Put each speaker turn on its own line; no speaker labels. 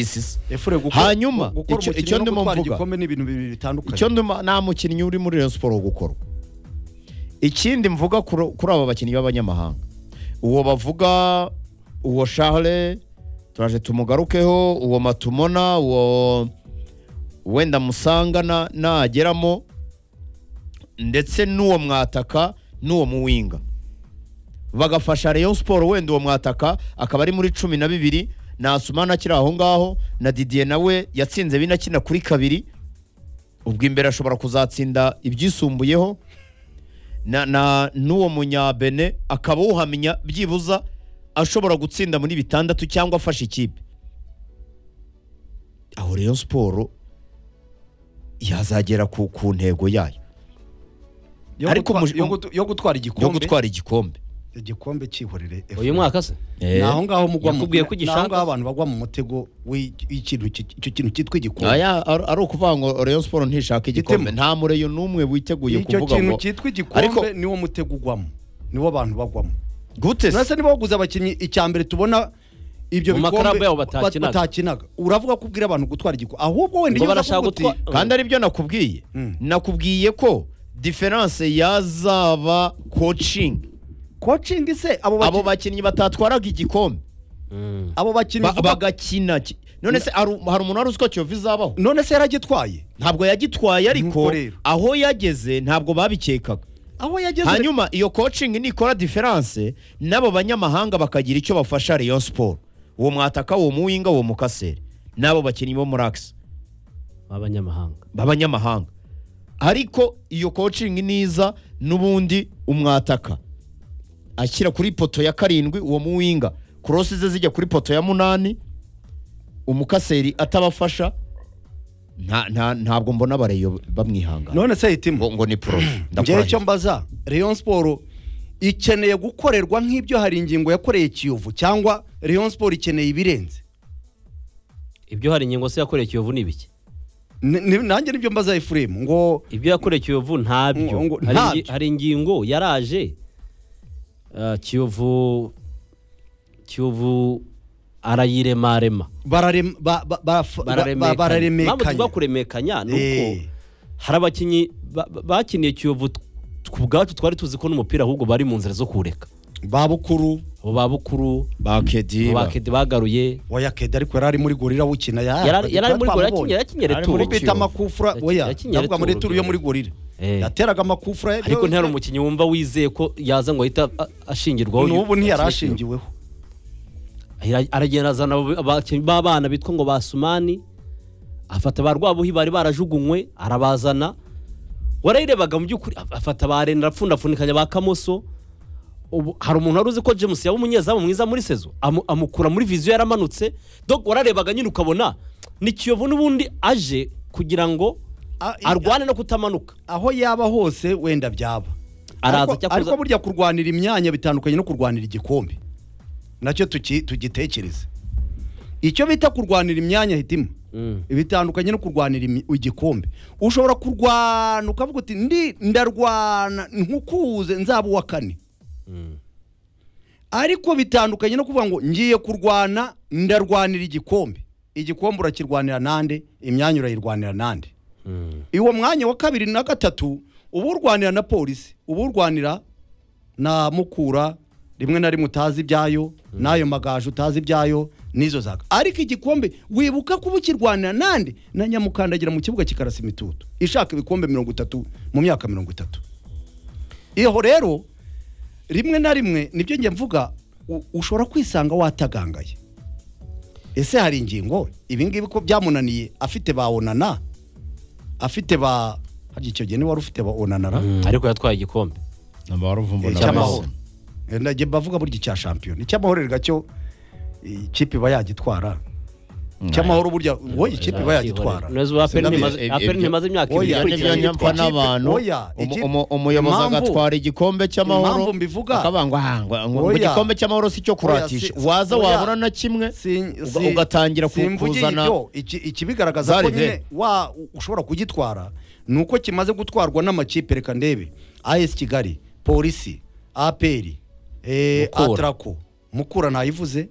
services
efure gukora
hanyuma
gukora
icyo-
umukino
icyo
no
ndimo
gutwara
mvuga.
igikombe ni ibintu bibiri bitandukanye
icyo nduma nta mukinnyi uri muri Rayon Sport gukorwa ikindi mvuga kuri kuri aba bakinnyi b'abanyamahanga uwo bavuga uwo Charles turaje tumugarukeho uwo Matumona uwo wenda musanga na- nageramo ndetse n'uwo mwataka n'uwo muwinga bagafasha Rayon Sport wenda uwo mwataka akaba ari muri cumi na bibiri Nasumana akiri aho ngaho na Didier nawe yatsinze bine akina kuri kabiri ubwo imbere ashobora kuzatsinda ibyisumbuyeho na, na n'uwo munyabene akaba uhamenya byibuza ashobora gutsinda muri bitandatu cyangwa afasha ikipe aho rero siporo yazagera ku, ku ntego yayo
yo
ariko
gutwa-
muji-
yo gutu- yo gutwara
yo
igikombe
gutwara igikombe
igikombe cyihorere
uyu mwaka se
Eh,
ni aho ngaho mugwa mu-
Yakubwiye ko
ni
ugishaka?
aho ngaho abantu bagwa mu mutego w'i- w'ikintu ki- icyo kintu cyitwa igikombe
aya ari ari ukuvuga ngo Rayon Sport ntishaka igikombe
Gitemo.
nta mureyo n'umwe witeguye
icyo
kuvuga
kintu
ngo
cyitwa
Ariko-
igikombe niwo mutego ugwamo niwo abantu bagwamo
gute se?"
urasa niba waguze abakinnyi icya mbere tubona ibyo
Mu
bikombe
makarabu yabo
ba-
batakinaga.
batakinaga uravuga ko ubwira abantu gutwara igikombe ahubwo wenda
ngo
iyo uza
barashaka
kuvuga uti
gutwa
kandi aribyo nakubwiye
Mm.
nakubwiye ko diferanse yazaba kocingi
coaching se abo
abo
bakinnyi
bakinnyi batatwaraga igikombe
Mm.
abo bakinnyi
ba-
uvuga-
bagakina ki- none se hari hari umuntu wari uzi ko kiyovu izabaho
none se yaragitwaye
ntabwo yagitwaye ariko
Nuko rero.
aho yageze ntabwo babikekaga
aho yageze
hanyuma iyo kocingi nikora diferanse n'abo banyamahanga bakagira icyo bafasha Rayon siporo uwo mwataka uwo muwinga uwo mukaseri n'abo bakinnyi bo muri akisi
b'abanyamahanga
b'abanyamahanga ariko iyo kocingi niza n'ubundi umwataka ashyira kuri poto ya karindwi uwo muwinga korosi ze zijya kuri poto ya munani umukaseri atabafasha nta, nta, ntabwo mbona abareyo bamwihangana
none se hitimo
ngo, ngo ni poroje
ngewe icyo
ndakurangiza.
mbaza Rayon Sport ikeneye gukorerwa nk'ibyo hari ingingo yakoreye Kiyovu cyangwa Rayon Sport ikeneye ibirenze
ibyo hari ingingo se yakoreye Kiyovu ni ibiki
Ni- ni- nanjye nibyo mbaza Ephraim ngo
ibyo yakoreye Kiyovu ntabyo
Ngo- ngo-
Hari ingi-
ntabyo.
hari ingingo yaraje ah, Kiyovu Kiyovu arayiremarema
bararem- ba- ba- baf- ba- ba-
mpamvu tuvuga
bararemekanya
kuremekanya ni
Eh.
uko hari abakinnyi ba- ba- bakiniye Kiyovu t- ku bwacu twari tuzi ko n'umupira ahubwo bari mu nzira zo kureka
ba bukuru
abo ba bukuru
ba
abo
Kediba.
ba Kedi bagaruye
oya kede ariko yari ari muri gorira wukina
Yari- yari ari muri gorira, yakinnye- yakinnye
Ari muri
returu.
bita amakufura
Yakinnye-
oya
yakinnye
ndavuga muri
returu,
turu yo muri gorira
Eh.
yateraga amakufura
ariko ntihari umukinnyi wumva wizeye ko yaza ngo ahita a- ashingirwaho
n'ubu ntiyari ashingiweho
Ara- aragenda azana abo- abakinnyi b'abana bitwa ngo basumani afata ba rwabuhi bari barajugunywe arabazana warayirebaga mu by'ukuri af- afata ba renda apfundafunikanya ba kamoso ubu hari umuntu wari uzi ko james yaba umunyezamu mwiza muri sezo amu- amukura muri viziyo yaramanutse dog wararebaga nyine ukabona ni kiyovu n'ubundi aje kugira ngo
A- i-
arwane no kutamanuka
aho yaba hose wenda byaba
Araza
Ariko-
cyo kuza-
ariko burya kurwanira imyanya bitandukanye no kurwanira igikombe nacyo tuki- tugitekereze icyo bita kurwanira imyanya hitima
Mm.
bitandukanye no kurwanira imi- igikombe ushobora kurwana ukavuga uti ndi ndarwana nkukuze nzaba uwa kane ariko bitandukanye no kuvuga ngo ngiye kurwana ndarwanira igikombe igikombe urakirwanira nande imyanya urayirwanira nande iwo mwanya wa kabiri na gatatu uba urwanira na polisi uba urwanira na mukura rimwe na rimwe utazi ibyayo n'ayo magaje utazi ibyayo n'izo zaka ariko igikombe wibuka kuba ukirwanira nande na nyamukandagira mu kibuga kikarasa imitutu ishaka ibikombe mirongo itatu mu myaka mirongo itatu iyo rero rimwe na rimwe nibyo njye mvuga u- ushobora kwisanga watagangaye ese hari ingingo ibingibi ko byamunaniye afite ba onana afite ba harya icyo gihe niba wari ufite ba onana ra
Mm, ariko yatwaye igikombe
Amahoro mvumba na
icy'amahoro
Nelson.
Eh, najye bavuga burya icya shampiyona icy'amahoro rega cyo ikipe iba yagitwara icy'amahoro burya wowe ikipe iba yagitwara
Neza ubu Aperi
Sinabye-
ntimaze- Aperi ntimaze imyaka
Oya,
ibiri
Ibyo nibyo
ikurikiranye
ikurikiranye
nyamfa
ikipe-
n'abantu
oya,
umu-
iki-
umu- umuyobozi
impamvu-
agatwara igikombe cy'amahoro
impamvu mbivuga-
akabangwa hanga ngo
Oya.
igikombe cy'amahoro si cyo kuratisha
Oya, si-
waza
oya.
wabura na kimwe
Si-
uga-
si-
ugatangira ku-
simvugiye
kuzana
ibyo. Iki- ikibigaragaza
Zari
ko nyine
ve.
wa u- ushobora kugitwara ni uko kimaze gutwarwa n'amakipe reka ndebe as kigali polisi aperi eh,
Mukura.
atrako mukura ntayivuze